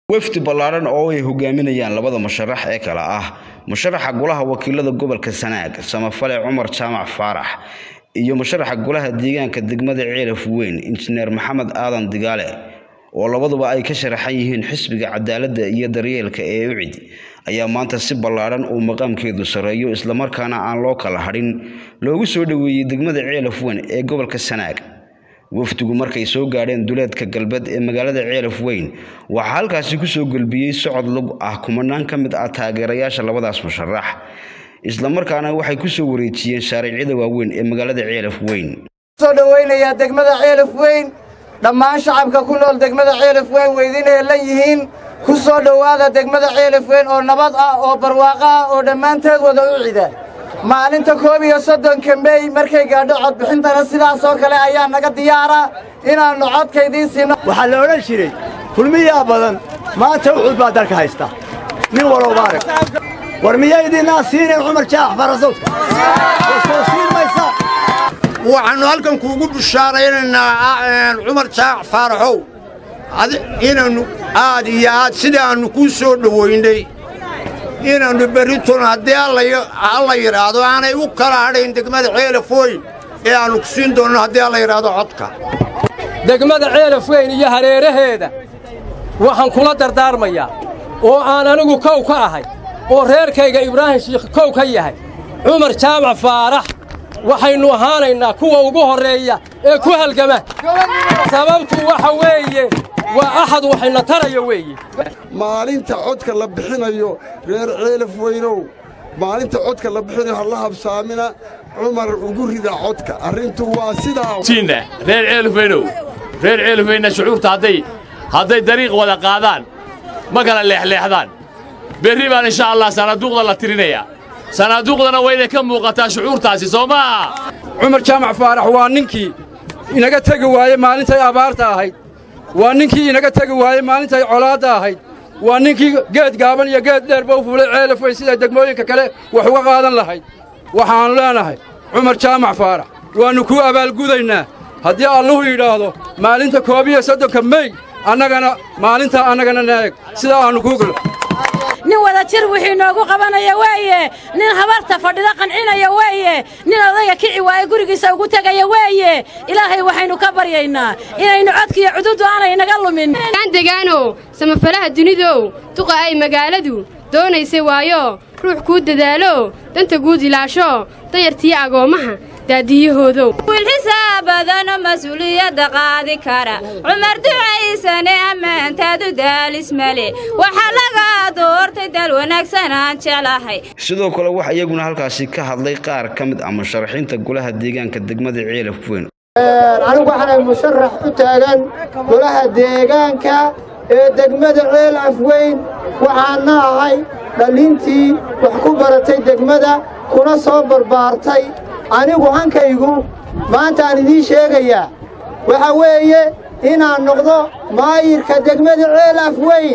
wafdi ballaaran oo ay hogaaminayaan labada musharax ee kale ah musharaxa golaha wakiilada gobolka sanaag samafale cumar jaamac faarax iyo musharaxa golaha deegaanka degmada ceelaf weyn injineer maxamed aadan digaale oo labaduba ay ka sharaxan yihiin xisbiga cadaaladda iyo daryeelka ee ucid ayaa maanta si ballaaran uu maqaamkeedu sarreeyo islamarkaana aan loo kala hadhin loogu soo dhoweeyey degmada ceelaf weyn ee gobolka sanaag wafdigu markay soo gaadheen duleedka galbeed ee magaalada ceelaf weyn waxaa halkaasi kusoo gelbiyey socod lug ah kumanaan ka mid ah taageerayaasha labadaas musharax islamarkaana waxay kusoo wareejiyeen shaariicyada waaweyn ee magaalada ceelaf weyn soo dhowaynayaa degmada ceelaf weyn dhammaan shacabka ku nool degmada ceelaf weyn weydinay la yihiin ku soo dhowaada degmada ceelaf weyn oo nabad ah oo barwaaqo ah oo dhammaanteed wada u cida maalinta koob iyo soddonka mey markay gaadho codbixintana sidaas oo kale ayaa naga diyaara inaannu codkaydiin siino waxaa la odhan jiray kulmiyaa badan maanta uxud baa dalka haysta nin walowba arag war miyaydinaa siinayn cumar jaax farasowdka soo siin maysaa waxaannu halkan kuugu bushaaraynaynaa cumar jaac faaraxow inaannu aad iyo aad sidaannu kuu soo dhowaynay inaannu berritun haddii alla yidhaahdo aanay u kala hadhayn degmada ceelaf weyn ee aannu ku siin doonno haddii alla yidhaahdo codka degmada ceelaf weyn iyo hareeraheeda waxaan kula dardaarmayaa oo aan anigu kow ka ahay oo reerkayga ibraahim shiikh kow ka yahay cumar jaamac faarax waxaynu ahaanaynaa kuwa ugu horreeya ee ku halgama sababtu waxa weeye waa axad waxayna taraya weeye maalinta codka la bixinayo reer ceelaf weynow maalinta codka la bixinayo ha la habsaamina cumar ugu rida codka arrintu waa sidaa reer ceelaf weynow reer ceelaf weynna shucuurta hadday hadday dariiq wada qaadaan ma kala leexleexdaan berri baan insha allah sanaaduuqda la tirinayaa sanaaduuqdana wayna ka muuqataa shucuurtaasi soo maaha cumar jaamac faarax waa ninkii inaga tegi waaye maalintay abaarta ahayd waa ninkii inaga tegi waaye maalintay colaadda ahayd waa ninkii geed gaaban iyo geed dheerba u fuulay ceelaf weyn siday degmooyinka kale wax uga qaadan lahayd waxaannu leenahay cumar jaamac faarax waannu kuu abaalgudaynaa haddii alluhu yidhaahdo maalinta koob iyo soddonka mey annagana maalintaa annagana naeg sidaa aannu kuu galo nin wada jir wixii noogu qabanaya weeye nin habarta fadhida qancinaya weeye nin odayga kici waaye gurigiisa ugu tegaya weeye ilaahay waxaynu ka baryaynaa inaynu codkiiyo cududdu aanay naga lumin degaanow samafalaha dunidow duqa ay magaaladu doonaysay waayo ruux kuu dadaalo danta guud ilaasho dayartiyo agoommaha wiilxisaa badanoo mas-uuliyadda qaadi kara cumar ducaysane ammaantaadu daalis male waxaa laga doortay dal wanaagsan aan jeclahay sidoo kale waxaa iyaguna halkaasi ka hadlay qaar ka mid ah musharaxiinta golaha deegaanka degmada ceelaf weyn anigu waxaanay musharax u taagan golaha deegaanka ee degmada ceelaf weyn waxaana ahay dhallintii wax ku baratay degmada kuna soo barbaartay anigu hankaygu maantaan idiin sheegayaa waxa weeye inaan noqdo maayirka degmada ceelaf weyn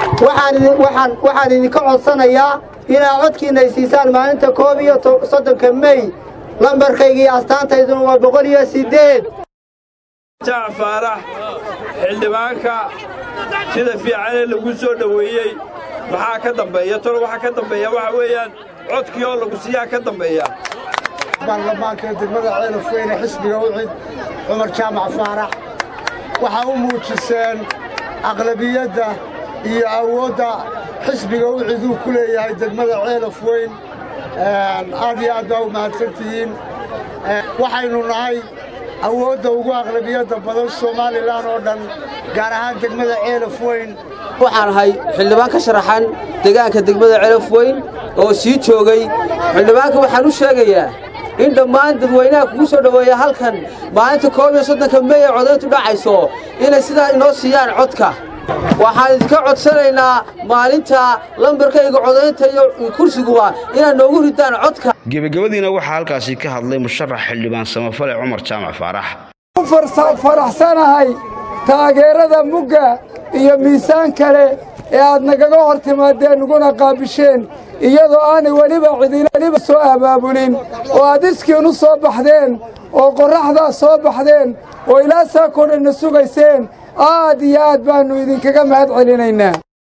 waxaan idinka codsanayaa inaad codkiinna siisaan maalinta koob iyo soddonka mey lambarkayga iyo astaantayduna waa boqol iyo siddeed jaac faarax xildhibaanka sida fiicane lagu soo dhoweeyey maxaa ka dambeeya tolo waxaa ka dambeeya waxa weeyaan codkii oo lagu siiyaa ka dambeeya baarlamaanka degmada ceelaf weyne xisbiga ucid cumar jaamac faarax waxaa u muujiseen aqlabiyadda iyo awoodda xisbiga ucid uu ku leeyahay degmada ceelaf weyn aad iyo aad baa u mahadsan tihiin waxaynu nahay awoodda ugu aqlabiyadda badan somalilan oo dhan gaar ahaan degmada ceelaf weyn waxaan ahay xildhibaan ka sharaxan deegaanka degmada ceelaf weyn oo sii joogay xildhibaanka waxaan u sheegayaa in dhammaan dadweynaha kugu soo dhoweeya halkan maalinta koob iyo soddonka mey ee codayntu dhacayso inay sidaa inoo siiyaan codka waxaan idinka codsanaynaa maalinta lambarkayga codaynta iyo kursiguba inaad noogu ridaan codka gebagabadiina waxaa halkaasi ka hadlay musharax xildhibaan samafale cumar jaamac faarax faraxsanahay taageerada mugga iyo miisaan kale ee aad nagaga hor timaadeen naguna qaabisheen iyadoo aanay weliba cidinaliba soo abaabulin oo aad iskiinu soo baxdeen oo qorraxdaa soo baxdeen oo ilaa saakoo dhanna sugayseen aad iyo aad baannu idinkaga mahad celinaynaa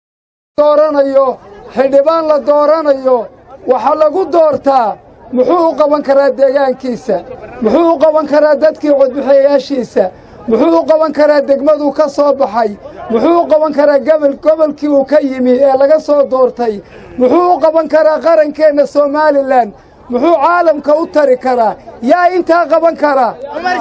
dooranayo xildhibaan la dooranayo waxaa lagu doortaa muxuu u qaban karaa deegaankiisa muxuu u qaban karaa dadkii codbixiyayaashiisa muxuu u qaban karaa degmaduu ka soo baxay muxuu u qaban karaa gobol gobolkii uu ka yimi ee laga soo doortay muxuu u qaban karaa qarankeenna somalilan muxuu caalamka u tari karaa yaa intaa qaban karaa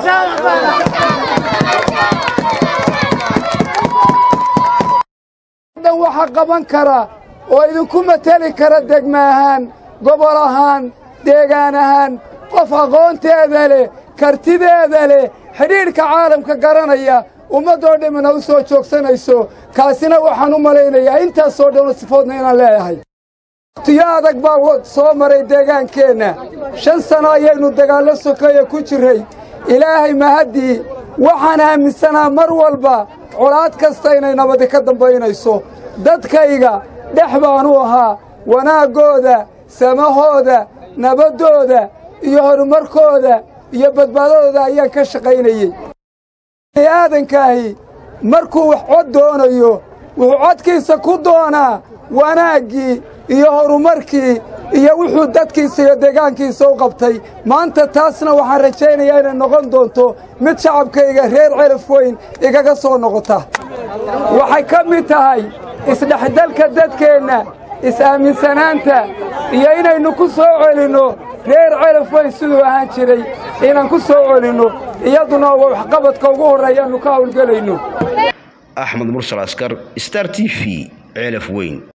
dhan waxa qaban kara oo idinku mateli kara degma ahaan gobol ahaan deegaan ahaan qof aqoonteeda leh kartideeda leh xidhiidhka caalamka garanaya ummaddoo dhammina u soo joogsanayso kaasina waxaan u malaynayaa intaasoo dhanoo sifoodna inaan leeyahay waqtiyo adag baa soo maray deegaankeenna shan sano ayaynu dagaallo sokeeye ku jirray ilaahay mahaddii waxaan aaminsanaa mar walba colaad kasta inay nabadi ka dambaynayso dadkayga dhex baanu ahaa wanaaggooda samahooda nabaddooda iyo horumarkooda iyo badbaadadooda ayaan ka shaqaynayey aadankaahi markuu wax cod doonayo wuxuu codkiisa ku doonaa wanaaggii iyo horumarkii iyo wuxuu dadkiisa iyo deegaankiisa u qabtay maanta taasna waxaan rajaynayaa inay noqon doonto mid shacabkayga reer celaf weyn igaga soo noqota waxay ka mid tahay isdhexdalka dadkeenna is-aaminsanaanta iyo inaynu ku soo celinno reer celaf weyn siduu ahaan jiray inaan ku soo celinno iyaduna waa waxqabadka ugu horreeyaannu ka hawlgelayno axmed mursal askar star t v ceelaf weyn